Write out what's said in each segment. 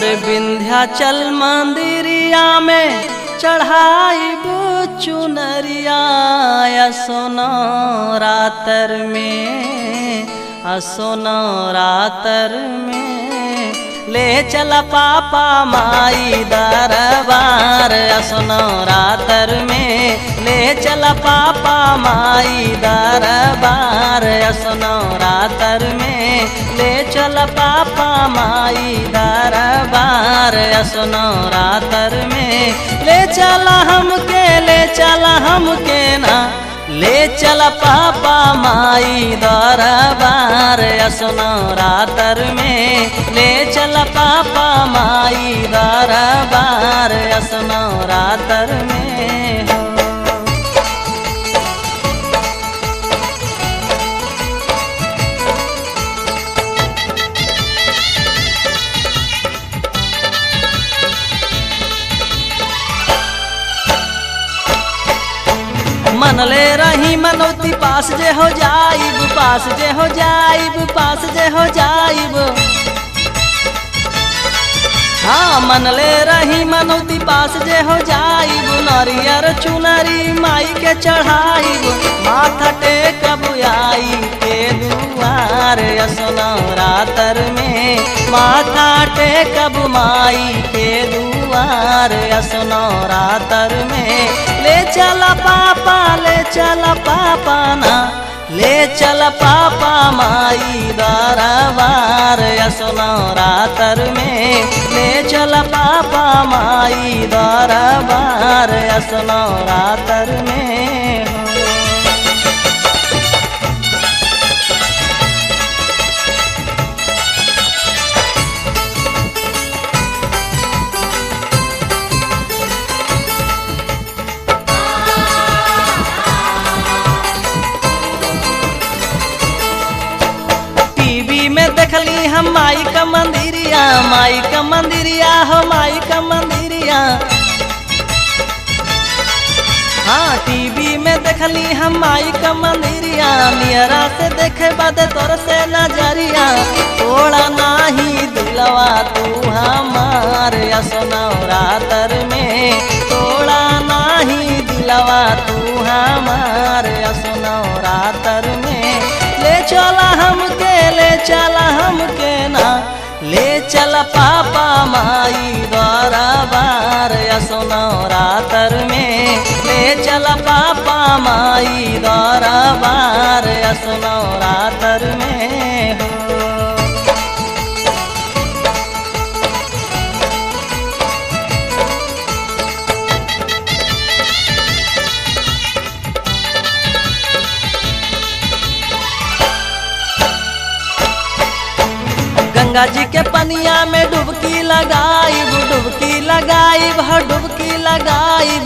हर विंध्याचल मंदिरिया में चढ़ाई चुनरिया सोना रातर में असोना रातर में ले चला पापा माई दरबार असोना रातर में ले चला पापा माई दरबार असोना रातर में ले चल पापा माई दरबार असोना रातर में ले चला हमके ले चला हमके ना ले चल पापा माई दरबार असनो रातर में ले चल पापा माई दरबार असनो रातर में हो मनले रही मनौती पास जे हो जाइब पास जे हो जाइब पास जे हो जाइब हाँ मनले रही मनौती पास जे हो जाइब नरियर चुनरी माई के चढ़ाइब माथा टेकब आई के दुआर असनो रातर में माथा टेकब माई के दुआर असनो रातर में ले चला पापा ले चला पापा ना ले चल पापा माई दरबार असनो रातर में ले चल पापा माई दरबार असनो रातर में हो टीवी में देखली हम माई का मंदिरिया माई का मंदिरिया हो माई का मंदिरिया हाँ टीवी में देखली हम माई का मंदिरिया नियरा से देखे बाद तोर से नजरिया थोड़ा नाही दिलवा तू हमार असनो रातर में थोड़ा नाही दिलवा तू हमार असनो रातर में ले चला हमके ले चला हमके ना ले चल पापा माई दरबार असनो रातर में ले चल पापा माई दरबार असनो रातर में हो गंगा जी के पनिया में डुबकी लगाइब डुबकी लगाइब ह डुबकी लगाइब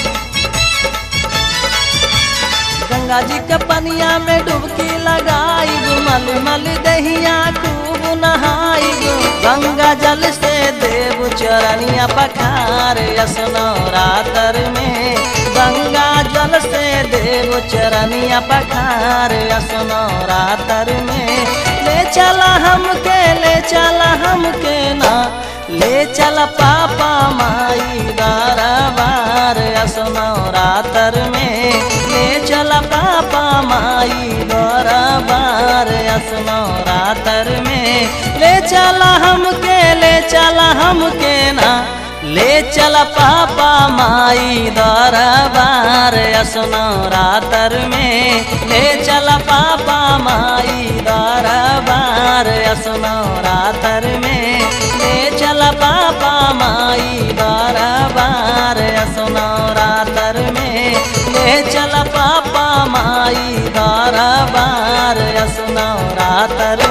गंगा जी के पनिया में डुबकी लगाइब मल मल दहिया खूब नहाइब गंगा जल से देव चरनिया पखार असनो रातर में गंगा जल से देव चरनिया पखार असनो रातर में ले चला हमके ले चला हमके ना ले चल पापा माई दरबार असनो रातर में ले चल पापा माई दरबार असनो रातर में ले चला हमके ले चला हमके ना ले चल पापा माई दरबार असनो रातर में ले चल पापा माई दरबार असनो रातर में ले चल पापा माई दरबार असनो रातर में ले चल पापा माई दरबार असनो रातर